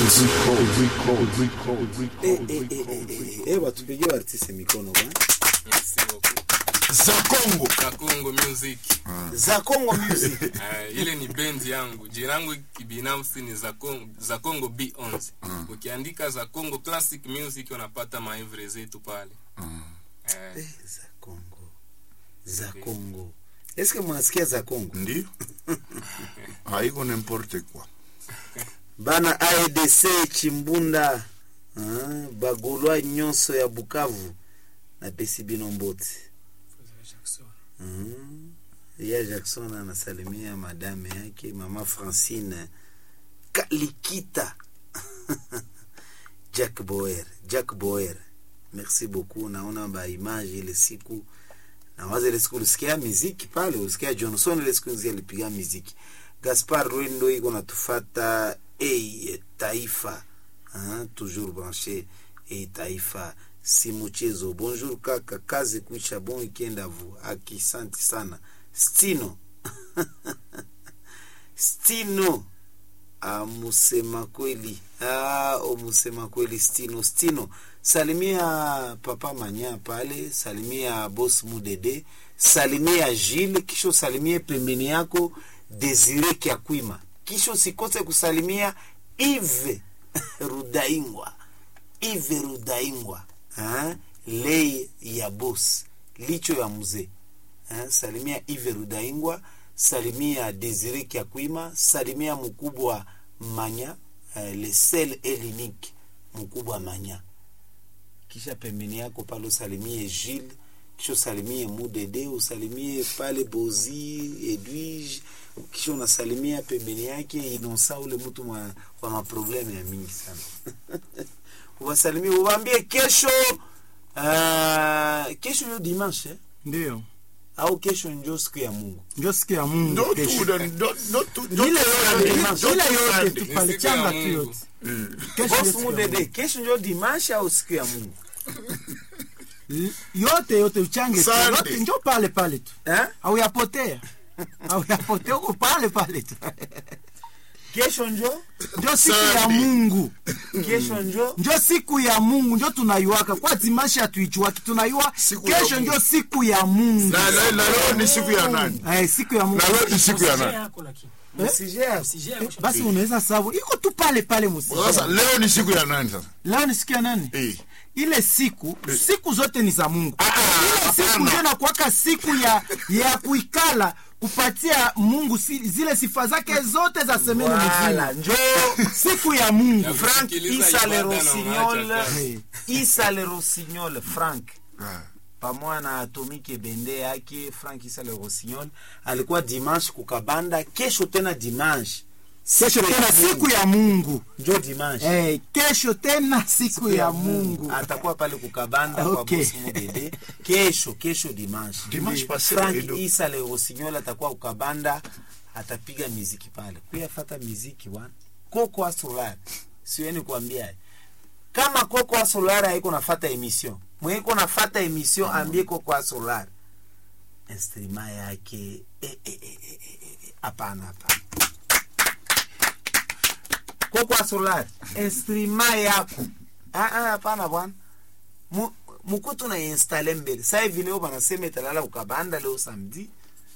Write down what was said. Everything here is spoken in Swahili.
Eh, eh, eh, eh, eh, eh, batupigie artiste mikono bwana. Merci beaucoup. za Kongo. Za Congo Music. za Congo Music. Eh, ile ni bendi yangu. Jina langu kibinafsi ni za Congo, za Congo B11. Ukiandika za Congo Classic Music unapata maevre zetu pale. Eh, Eh, za Congo. Za Congo. Eske mnasikia za Congo? Ndio haiko n'importe quoi. Bana AEDC Chimbunda. Ah, bagolwa nyonso ya Bukavu na pesi bino mbote. Mm. Ya Jackson anasalimia madame yake mama Francine Kalikita. Jack Boer, Jack Boer. Merci beaucoup. Naona ba image ile siku na waza ile siku ulisikia muziki pale, ulisikia Johnson ile siku nzia alipiga muziki. Gaspar Rwendo iko natufata hey, taifa hein, toujours branché hey, taifa si mchezo. Bonjour kaka, kazi kuisha, bon weekend à vous. Akisanti sana Stino Stino amusema kweli ah, omusema kweli Stino Stino, salimia papa Manya pale, salimia boss Mudede, salimia Gilles, kisha salimie pembeni yako Desire Kyakwima, kisha usikose kusalimia Yves Rudaingwa, Yves Rudaingwa ah, lei ya boss licho ya mzee eh, salimia Yves Rudaingwa, salimia Desire Kyakwima, salimia mkubwa Manya eh, le sel elinique mkubwa Manya, kisha pembeni yako pale usalimie Gilles, kisha usalimie Mudede, usalimie pale Bozi Edwige, kisha unasalimia pembeni yake Inosa, ule mtu mwa, wa maprobleme ya mingi sana uwasalimie, uwaambie kesho uh, kesho ndio dimanche eh? ndio au kesho njo siku ya Mungu. njo siku ya mungu Ndo kesho. tu ndo ndo tu ndo ile tu yote Sunday, ile ndo tu yote Sunday. tu pale Ni siku ya changa tu Mungu. yote kesho Boss ndio siku ya Mudede, Mungu. kesho njo dimanche au siku ya Mungu L- yote yote uchange tu Sunday. yote njo pale pale tu eh? au yapotea au yapotea uko pale pale tu Kesho njo njo siku ya Sunday. mungu kesho njo njo siku ya mungu njo tunaiwaka kwa dimashi hatuichuaki tunaiwa Siku ya kesho Mungu. njo siku ya mungu Na na na leo ni siku ya nani? eh, siku ya mungu Na leo ni siku ya nani? yako lakini msije Eh, basi unaweza sabu iko tu pale pale Sasa musija leo ni siku ya nani sasa? leo ni siku ya nani Eh. ile siku siku zote ni za mungu ile siku hapana. ndio nakuwaka siku ya ya kuikala kupatia mungu si, zile sifa zake zote za semene wala mzima njo siku ya mungu Ya Frank kusikiliza Isa le ibada na Rossignol unaacha kazi. Eh, Isa le Rossignol Frank Ah. pamoja na Atomike Bende yake Frank Isa le Rossignol alikuwa dimanche kukabanda, kesho tena dimanche kesho tena siku ya mungu njo dimanche eh, kesho tena siku ya mungu atakuwa pale kukabanda Okay. kwa bosi Mudede kesho kesho dimanche Dimanche passé, Frank Edo. Isa le Rossignol atakuwa kukabanda atapiga miziki pale kuyafata miziki wana Koko Asolar siweni kuambia kama Koko Asolar haiko nafata emission mweko nafata emission ambie Koko Asolar instrima yake eh, eh, eh, eh, eh, eh, hapana hapana Koko Asolar instrima yako Ah, ah, hapana bwana Mu- mukutu na installe mbele sai vile banasema italala ukabanda leo samedi